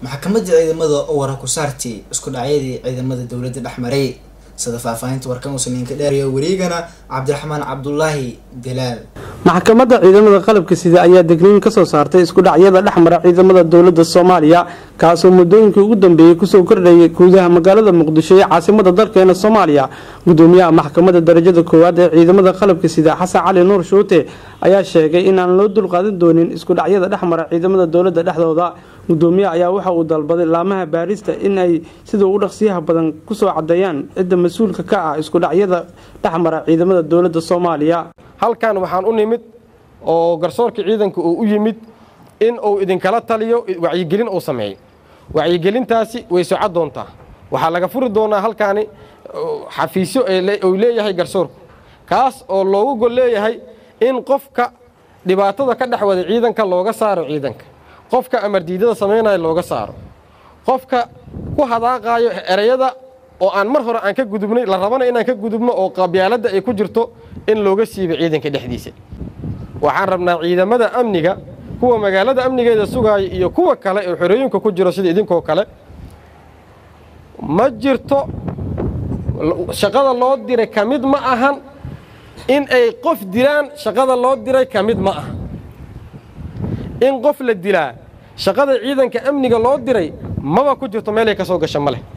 maxkamadda ciidamada oo wara ku saartay isku dhacyadii ciidamada dowladda dhexmaray sida faahfaahinta warkan uusan idinka dheerayo wareegana cabdiraxmaan cabdulaahi dalaal maxkamadda ciidamada qalabka sida ayaa degniin kasoo saartay isku dhacyada dhexmara ciidamada dowlada soomaaliya kaasoo muddooyinkii ugu dambeeyey kusoo kordhayay guudaha magaalada muqdisho ee caasimada dalkeena soomaaliya gudoomiyaha maxkamadda darajada koowaad ee ciidamada qalabka sida xasan cali nuur shuute ayaa sheegay in aan loo dulqaadan doonin isku dhacyada dhexmara ciidamada dowlada dhexdooda gudoomiyaha ayaa waxa uu dalbaday laamaha baarista in ay sida ugu dhaqsiyaha badan kusoo cadeeyaan cidda mas-uulka ka ah isku dhacyada dhexmara ciidamada dowlada soomaaliya halkan waxaan u nimid oo garsoorka ciidanka uu u yimid in uu idinkala taliyo wacyigelin uu sameeyo wacyigelintaasi way socon doontaa waxaa laga furi doonaa halkaani xafiisyo uu leeyahay garsoorku kaas oo loogu gol leeyahay in qofka dhibaatada ka dhex wada ciidanka looga saaro ciidanka qofka amardiidada samaynaya looga saaro qofka ku hadaaqaayo ereyada oo aan mar hore aan ka gudubnay la rabana inaan ka gudubno oo qabyaaladda ay ku jirto in looga siibo ciidanka dhexdiisa waxaan rabnaa ciidamada amniga kuwa magaalada amnigeeda sugaaya iyo kuwa kale ee xorooyinka ku jiro sida idinkoo kale ma jirto shaqada loo diray ka mid ma ahan in ay qof dilaan shaqada loo diray ka mid ma aha in qof la dilaa shaqada ciidanka amniga loo diray maba ku jirto meelay ka soo gasha ma leh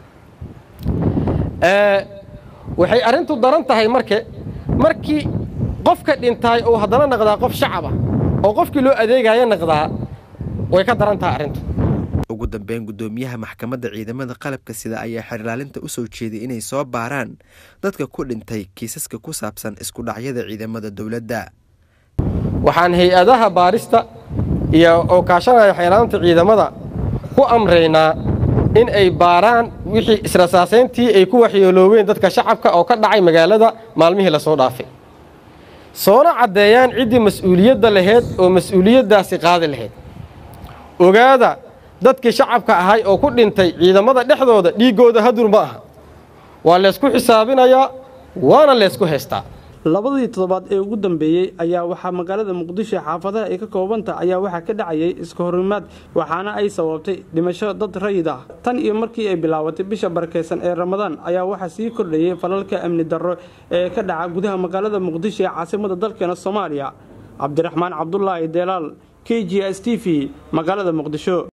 waxay arrintu daran tahay marke markii qofka dhintaay uu haddana naqdaa qof shacaba oo qofkii loo adeegaayo naqdaa way ka daran tahay arrintu ugu dambeyn gudoomiyaha maxkamadda ciidamada qalabka sida ayaa xerlaalinta u soo jeeday inay soo baaraan dadka ku dhintay kiisaska ku saabsan isku dhacyada ciidamada dowladda waxaan hay-adaha baarista iyo oo kaashanaya xeerlaanta ciidamada ku amraynaa in ay baaraan wixii israsaasayntii ay ku waxyeeloobeen dadka shacabka oo ka dhacay magaalada maalmihii lasoo dhaafay soona caddeeyaan ciddii mas-uuliyadda laheyd oo mas-uuliyaddaasi qaadi lahayd ogaada dadkii shacabka ahay oo ku dhintay ciidamada dhexdooda dhiiggooda hadur ma aha waa laysku xisaabinayaa waana laysku haystaa labadii toddobaad ee ugu dambeeyey ayaa waxaa magaalada muqdisho xaafadaha ay ka koobanta ayaa waxaa ka dhacayay iska horimaad waxaana ay sababtay dhimasho dad rayid ah tan iyo markii ay bilaabatay bisha barakeysan ee ramadaan ayaa waxaa sii kordhayay falalka amni darro ee ka dhaca gudaha magaalada muqdisho ee caasimada dalkeena soomaaliya cabdiraxmaan cabdulaahi deelaal k g s t v magaalada muqdisho